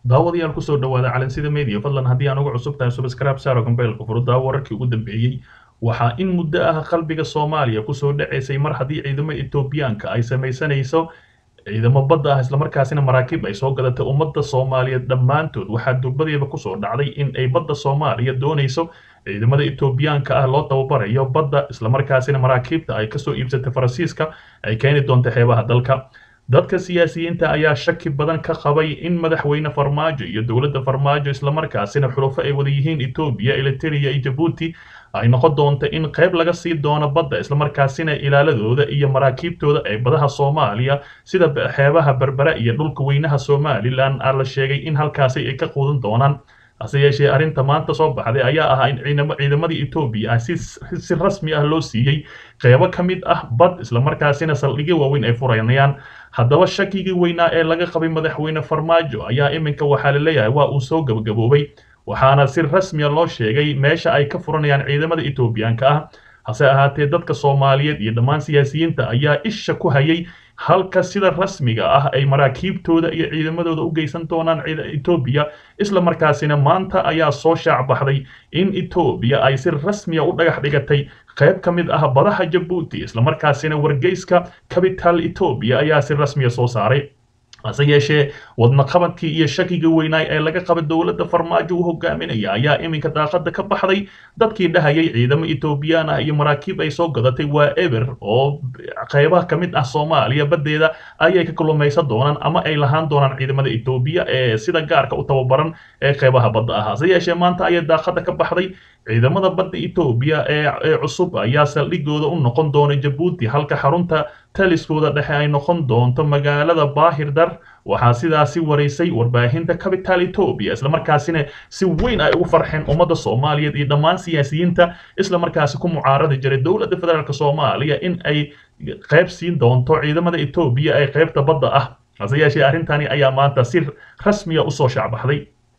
daawadayaal kusoo dhawaada calansida media fadlan haddii aan uga cusub tahay subscribe saaro gambeelka furuddaa wararkii ugu dambeeyey waxaa in muddo ah qalbiga soomaaliya kusoo dhacaysay mar haddii ciidamada etoobiyaanka ay samaysanayso ciidamo badda ah islamarkaasina maraakiib ay soo gadatay ummadda soomaaliyeed dhammaantood waxaa durbadeeba kusoo dhacday in ay badda soomaaliya doonayso ciidamada etoobiyaanka ah loo tababarayo badda islamarkaasina maraakiibta ay kasoo iibsatay faransiiska ay keeni doonto xeebaha dalka dadka siyaasiyiinta ayaa shaki badan ka qabay in madaxweyne farmaajo iyo dowladda farmaajo islamarkaasina xulufo ay wada yihiin etoobiya eliteria iyo jabuuti ay noqon doonto in qayb laga sii doono badda islamarkaasina ilaaladooda iyo maraakiibtooda ee badaha soomaaliya sida xeebaha berbera iyo dhulka weynaha somalilan aa la sheegay in halkaasi ay ka quudan doonaan hase yeeshee arrinta maanta soo baxday ayaa ahaa in ciidamadii etoobiya ah si rasmi ah loo siiyey qeybo ka mid ah bad islamarkaasina saldhigyo waaweyn ay furanayaan haddaba shakigii weynaa ee laga qabay madaxweyne farmaajo ayaa iminka waxaa la leeyahay waa uu soo gabagaboobay waxaana si rasmiya loo sheegay meesha ay ka furanayaan ciidamada etoobiyaanka ah hase ahaatee dadka soomaaliyeed iyo dhammaan siyaasiyiinta ayaa isha ku hayay halka sida rasmiga ah ay maraakiibtooda iyo ciidamadooda u geysan doonaan etoobiya isla markaasina maanta ayaa soo shaac baxday in etoobiya ay si rasmiya u dhagax dhigatay qayb ka mid ah badaha jabuuti islamarkaasina wargeyska capital etoobiya ayaa si rasmiya soo saaray hase yeeshee wadnaqabadkii iyo shakigii weynaay ee laga qabay dowladda farmaajo u hogaaminaya ayaa iminka daaqada ka baxday dadkii dhahayay ciidamo etoobiyaan ah iyo maraakiib ay soo gadatay waa eber oo qaybaha ka mid ah soomaaliya baddeeda ayay ka kulumaysan doonaan ama ay lahaan doonaan ciidamada etoobiya ee sida gaarka u tababaran ee qaybaha badda ah hase yeeshee maanta ayay daaqada ka baxday ciidamada badda etoobiya ee cusub ayaa saldhigooda u noqon doona jabuuti halka xarunta taliskooda dhexe ay noqon doonto magaalada bahirdar waxaa sidaasi waraysay warbaahinta capital etoobiya islamarkaasina si weyn ay ugu farxeen ummadda soomaaliyeed iyo dhammaan siyaasiyiinta islamarkaasi ku mucaaradi jiray dowladda federaalk soomaaliya in ay qayb siin doonto ciidamada etoobiya ee qaybta badda ah hase yeeshee arrintani ayaa maanta si rasmiya usoo shacbaxday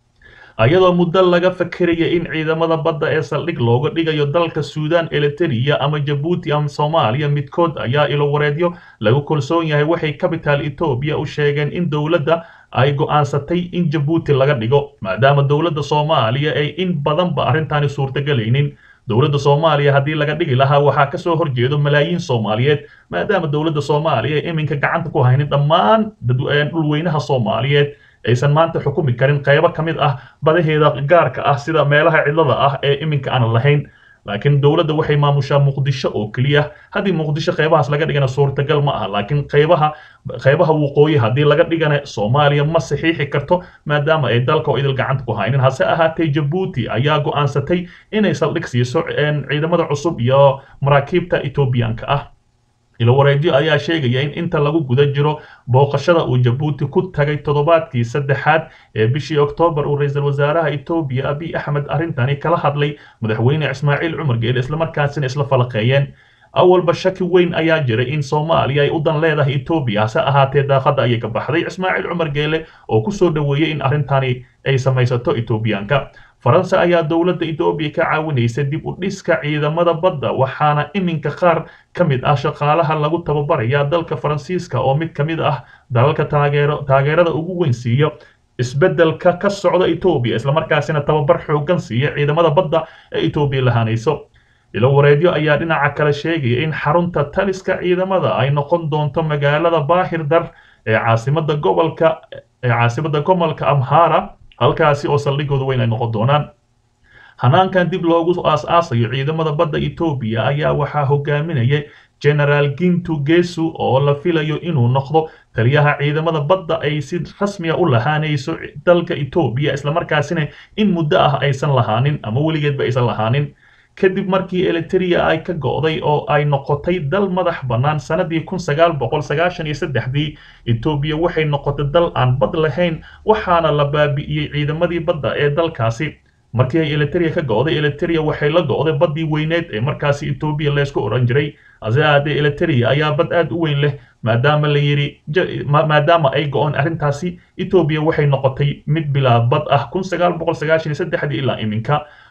ayadoo muddo laga fakeraya in ciidamada badda ee saldhig looga dhigayo dalka suudan eliteria ama jabuuti ama soomaaliya midkood ayaa ilo wareedyo lagu kalsoon yahay waxay capital etoobiya u sheegeen in dowladda ay go'aansatay in jabuuti laga dhigo maadaama dowladda soomaaliya ay in badanba arrintani suurtagelaynin dowladda soomaaliya haddii laga dhigi lahaa waxaa kasoo horjeedo malaayiin soomaaliyeed maadaama dowladda soomaaliya ay iminka gacanta ku haynin dhammaan dhulweynaha soomaaliyeed aysan maanta xukumi karin qaybo ka mid ah badaheeda gaarka ah sida meelaha cidlada ah ee iminka aan lahayn laakiin dowladda waxay maamushaa muqdisho oo keliya haddii muqdisho qaybahaas laga dhigana suurtagal ma aha laakiin qaybaha qaybaha waqooyi haddii laga dhigana soomaaliya ma saxiixi karto maadaama ay dalka oo idil gacanta ku haynin hase ahaatee jabuuti ayaa go'aansatay inay saldhig siiso ciidamada cusub iyo maraakiibta etoobiyaanka ah ilo wareedyo ayaa sheegaya in inta lagu guda jiro booqashada uu jabuuti ku tagay toddobaadkii saddexaad ee bishii oktoobar uu ra-iisul wasaaraha etoobiya abiy axmed arrintani kala hadlay madaxweyne ismaaciil cumar geele islamarkaasina isla falaqeeyeen awalba shaki weyn ayaa jiray in soomaaliya ay u dan leedahay etoobiya hase ahaatee daaqada ayay ka baxday ismaaciil cumar geele oo kusoo dhoweeyey in arrintani ay samaysato etoobiyaanka faransa ayaa dowladda etoobiya ka caawinaysa dib u dhiska ciidamada badda waxaana iminka qaar ka mid ah shaqaalaha lagu tababarayaa dalka faransiiska oo mid ka mid ah dalalka taageero taageerada ugu weyn siiya isbeddelka ka socda etoobiya islamarkaasina tababar xooggan siiya ciidamada badda ee etoobiya lahaanayso ilo wareedyo ayaa dhinaca kale sheegaya in xarunta taliska ciidamada ay noqon doonto magaalada bahirdar ee caasimada gobolka ee caasimada gobolka amhara halkaasi oo saldhigooda weyn ay noqon doonaan hanaankan dib loogu aas-aasayo ciidamada badda etoobiya ayaa waxaa hogaaminaya genaraal gintu gesu oo la filayo inuu noqdo taliyaha ciidamada badda ay si rasmiya u lahaanayso dalka etoobiya islamarkaasina in muddo ah aysan lahaanin ama weligeedba aysan lahaanin kadib markii eliteria ay ka go'day oo ay noqotay dal madax bannaan sanadii kun sagaal boqol sagaashan iyo saddexdii etoobiya waxay noqotay dal aan bad lahayn waxaana la baabi'iyey ciidamadii badda ee dalkaasi markii ay eliteria ka go'day eliteria waxay la go'day baddii weyneed ee markaasi etoobiya laysku odhan jiray hase ahaatee eliteria ayaa bad aad u weyn leh maadaama la yidhi maadaama ay go'oon arrintaasi etoobiya waxay noqotay mid bilaa bad ah kun sagaal boqol sagaashan iyo saddexdii ilaa iminka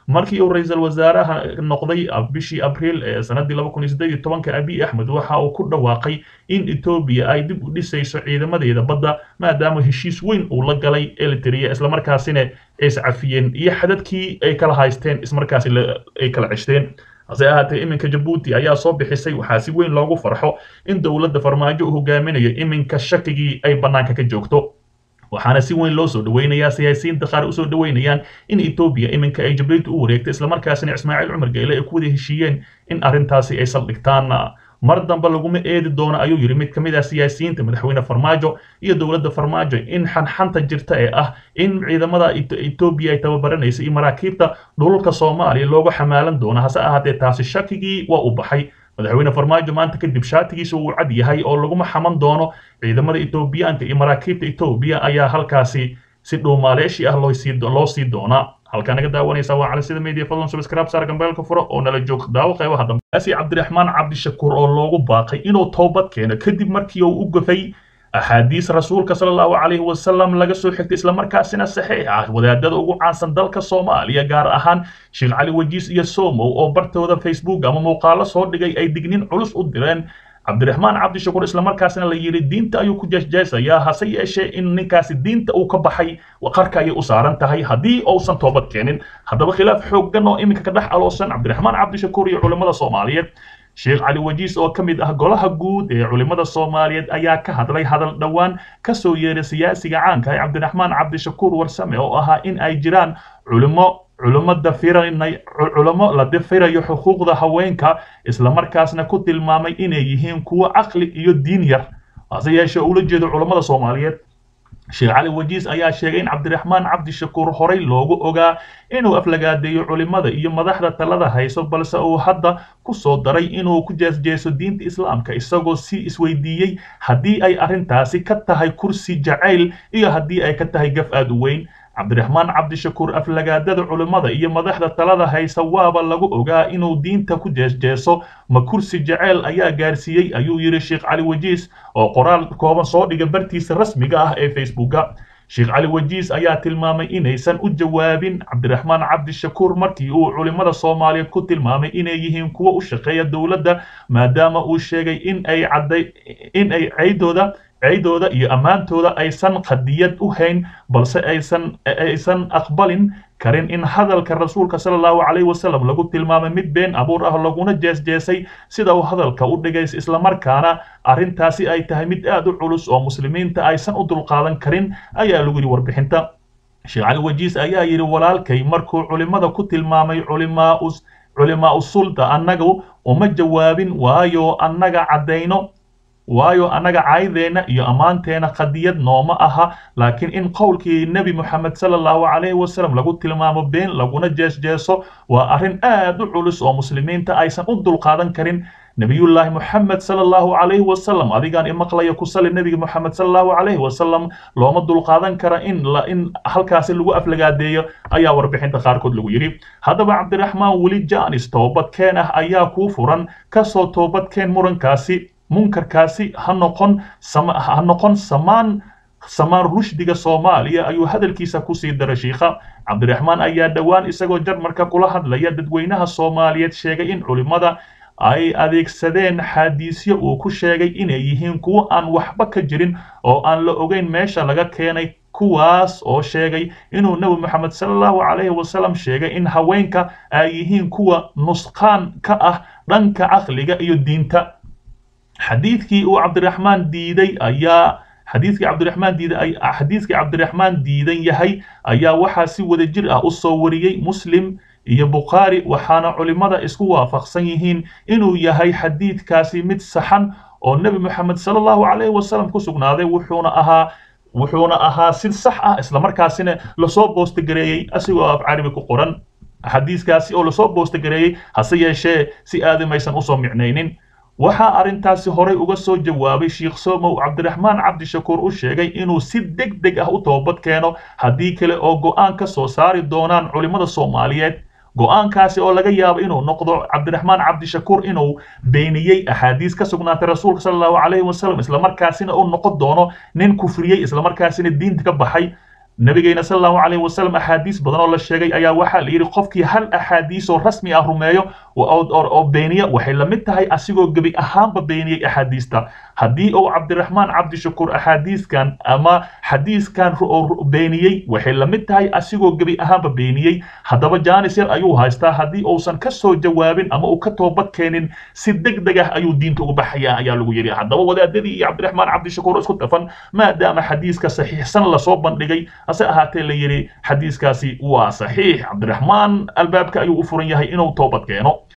markii uu ra-iisul wasaaraha noqday bishii abriil ee sanadii laba kun iyo siddeed iyo tobanka abiy axmed waxa uu ku dhawaaqay in etoobiya ay dib u dhisayso ciidamadeeda badda maadaama heshiis weyn uu la galay eliteria islamarkaasina ay iscafiyeen iyo xadadkii ay kala haysteen ismarkaasi ay kala ceshteen hase ahaatee iminka jabuuti ayaa soo bixisay waxaa si weyn loogu farxo in dowladda farmaajo uu hogaaminayo iminka shakigii ay bannaanka ka joogto waxaana si weyn loo soo dhaweynayaa siyaasiyiinta qaar usoo dhaweynayaan in etoobiya iminka ay jabuuti u wareegtay islamarkaasina ismaaciil cumar geele ay ku wada heshiiyeen in arrintaasi ay saldhigtaan mar dambe laguma eedi doono ayuu yidhi mid ka mid ah siyaasiyiinta madaxweyne farmaajo iyo dowladda farmaajo in xanxanta jirta ee ah in ciidamada etoobiya ay tababaranaysa iyo maraakiibta dhululka soomaaliya looga xamaalan doono hase ahaatee taasi shakigii waa u baxay madaxweyne farmaajo maanta kadib shaatigiisa uu cad yahay oo laguma xaman doono ciidamada etoobiyaanka iyo maraakiibta etoobiya ayaa halkaasi si dhuumaaleeshi ah loo sii doonaa halkaa naga daawanaysa waa cali sida media fadlan subscribe saar gambeelka furo oo nala joog daawo qaybaha dambe asi cabdiraxmaan cabdishakuur oo loogu baaqay inuu toobad keeno kadib markii uu u gafay axaadiis rasuulka sala allahu calayhi wasalam laga soo xigtay islamarkaasina saxiix ah wadaadada ugu caansan dalka soomaaliya gaar ahaan sheekh cali wajiis iyo somow oo bartooda facebook ama muuqaalo soo dhigay ay dignin culus u direen cabdiraxmaan cabdishakuur islamarkaasina la yidhi diinta ayuu ku jeesjeesayaa hase yeeshee in ninkaasi diinta uu ka baxay qarka ayay u saaran tahay haddii uusan toobad keenin haddaba khilaaf xooggan oo iminka ka dhex aloosan cabdiraxmaan cabdishakuur iyo culimmada soomaaliyeed sheekh cali wajiis oo ka mid ah golaha guud ee culimmada soomaaliyeed ayaa ka hadlay hadal dhowaan ka soo yeeray siyaasiga caanka ee cabdiraxmaan cabdishakuur warsame oo ahaa in ay jiraan culimo culimo dafiranay culimo la dafirayo xuquuqda haweenka islamarkaasna ku tilmaamay inay yihiin kuwo caqli iyo diin yar hase yeeshee ula jeedo culammada soomaaliyeed sheekh cali wajiis ayaa sheegay in cabdiraxmaan cabdishakuur horey loogu ogaa inuu aflagaadeeyo culimada iyo madaxda talada hayso balse uu hadda ku soo daray inuu ku jeesjeeso diinta islaamka isagoo si isweydiiyey haddii ay arrintaasi ka tahay kursi jacayl iyo haddii ay ka tahay gaf aad u weyn cabdiraxmaan cabdishakuur aflagaadada culimmada iyo madaxda talada haysa waaba lagu ogaa inuu diinta ku jeesjeeso ma kursi jaceyl ayaa gaarsiiyey ayuu yidhi sheekh cali wajiis oo qoraal kooban soo dhiga bartiisa rasmiga ah ee facebooka sheekh cali wajiis ayaa tilmaamay inaysan u jawaabin cabdiraxmaan cabdishakuur markii uu culimmada soomaaliyeed ku tilmaamay inay yihiin kuwo u shaqeeya dowladda maadaama uu sheegay in ay cadday in ay ceydooda ceydooda iyo ammaantooda aysan qadiyad u hayn balse aysan aysan aqbalin karin in hadalka rasuulka sala allahu calayhi wasalam lagu tilmaamay mid been abuur ah laguna jeesjeesay sida uu hadalka u dhigay islamarkaana arrintaasi ay tahay mid aad u culus oo muslimiinta aysan u dulqaadan karin ayaa lagu yidhi warbixinta sheekh cali wajiis ayaa yidhi walaalkay markuu culimmada ku tilmaamay culimaa culimaa usulta annagu uma jawaabin waayo annaga caddayno waayo annaga caydeenna iyo ammaanteena qadiyad nooma aha laakiin in qowlkii nebi moxamed sala allahu calayhi wasalam lagu tilmaamo been laguna jeesjeeso waa arrin aad u culus oo muslimiinta aysan u dulqaadan karin nebiyullaahi moxamed sala allahu calayhi wasalam adigaan imaqlaya ku sali nebiga moxamed sala allahu calayhi wasalam looma dulqaadan kara in la in halkaasi lagu aflagaadeeyo ayaa warbixinta qaarkood lagu yidhi haddaba cabdiraxmaan weli jaanis toobadkeen ah ayaa kuu furan kasoo toobadkeen murankaasi munkarkaasi ha noqon ha noqon samaan samaan rushdiga soomaaliya ayuu hadalkiisa kusii daray shiikha cabdiraxmaan ayaa dhowaan isagoo jarmarka kula hadlaya dadweynaha soomaaliyeed sheegay in culimmada ay adeegsadeen xaadiisyo uu ku sheegay inay yihiin kuwo aan waxba ka jirin oo aan la ogeyn meesha laga keenay kuwaas oo sheegay inuu nebi moxamed sala allahu calayhi wasalam sheegay in haweenka ay yihiin kuwa nusqaan ka ah dhanka caqliga iyo diinta xadiidkii uu cabdiraxmaan diiday ayaa xadiidkii cabdiraxmaan diiday xadiidkii cabdiraxmaan diidan yahay ayaa waxaa si wada jir ah u soo wariyey muslim iyo bukhaari waxaana culimmada isku waafaqsan yihiin inuu yahay xadiidkaasi mid saxan oo nebi moxamed sala allahu calayhi wasalam ku sugnaaday wuxuuna ahaa wuxuuna ahaa si sax ah islamarkaasina lasoo boostogareeyey asigoo af carabi ku qoran xadiiskaasi oo lasoo boostogareeyey hase yeeshee si aadamaysan usoo micnaynin waxaa arrintaasi horay uga soo jawaabay sheekh somow cabdiraxmaan cabdishakuur u sheegay inuu si deg deg ah u toobad keeno haddii kale oo go'aan ka soo saari doonaan culimmada soomaaliyeed go'aankaasi oo laga yaabo inuu noqdo cabdiraxmaan cabdishakuur inuu beeniyey axaadiis ka sugnaatay rasuulka sala allahu calayhi wasalam islamarkaasina uu noqon doono nin kufriyey islamarkaasina diinta ka baxay nabigeena sal allahu calayhi wasalam axaadiis badan oo la sheegay ayaa waxaa la yidhi qofkii hal axaadiis oo rasmi ah rumeeyo oo beeniya waxay la mid tahay asigoo gebi ahaanba beeniyey axaadiista haddii uu cabdiraxmaan cabdishakuur axaadiiskan ama xadiiskan beeniyey waxay la mid tahay asigoo gebi ahaanba beeniyey haddaba jaanis yar ayuu haystaa haddii uusan ka soo jawaabin ama uu ka toobad keenin si deg deg ah ayuu diinta uga baxaya ayaa lagu yidhi haddaba wadaadadii iyo cabdiraxmaan cabdishakuur isku dhafan maadaama xadiiska saxiixsan lasoo bandhigay hase ahaatee la yidhi xadiiskaasi waa saxiix cabdiraxmaan albaabka ayuu u furan yahay inuu toobad keeno